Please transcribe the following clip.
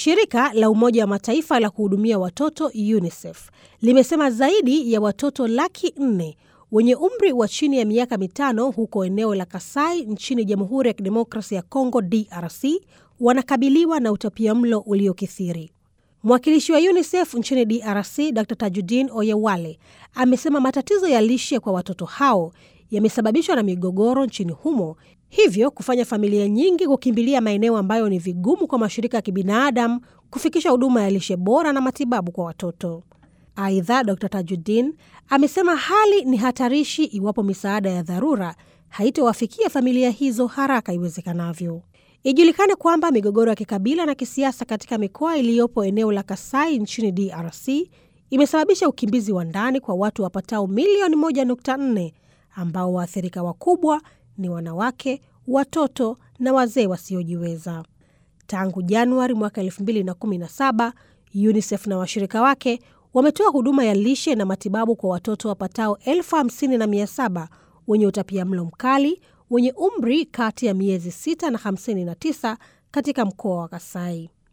Shirika la Umoja wa Mataifa la kuhudumia watoto UNICEF limesema zaidi ya watoto laki nne wenye umri wa chini ya miaka mitano huko eneo la Kasai nchini Jamhuri ya Kidemokrasia ya Kongo DRC wanakabiliwa na utapiamlo uliokithiri. Mwakilishi wa UNICEF nchini DRC Dr Tajudin Oyewale amesema matatizo ya lishe kwa watoto hao yamesababishwa na migogoro nchini humo, hivyo kufanya familia nyingi kukimbilia maeneo ambayo ni vigumu kwa mashirika ya kibinadamu kufikisha huduma ya lishe bora na matibabu kwa watoto. Aidha, Dr Tajudin amesema hali ni hatarishi iwapo misaada ya dharura haitowafikia familia hizo haraka iwezekanavyo. Ijulikane kwamba migogoro ya kikabila na kisiasa katika mikoa iliyopo eneo la Kasai nchini DRC imesababisha ukimbizi wa ndani kwa watu wapatao milioni 1.4 ambao waathirika wakubwa ni wanawake, watoto na wazee wasiojiweza. Tangu Januari mwaka 2017 UNICEF na washirika wake wametoa huduma ya lishe na matibabu kwa watoto wapatao elfu hamsini na mia saba wenye utapiamlo mkali wenye umri kati ya miezi 6 na 59 katika mkoa wa Kasai.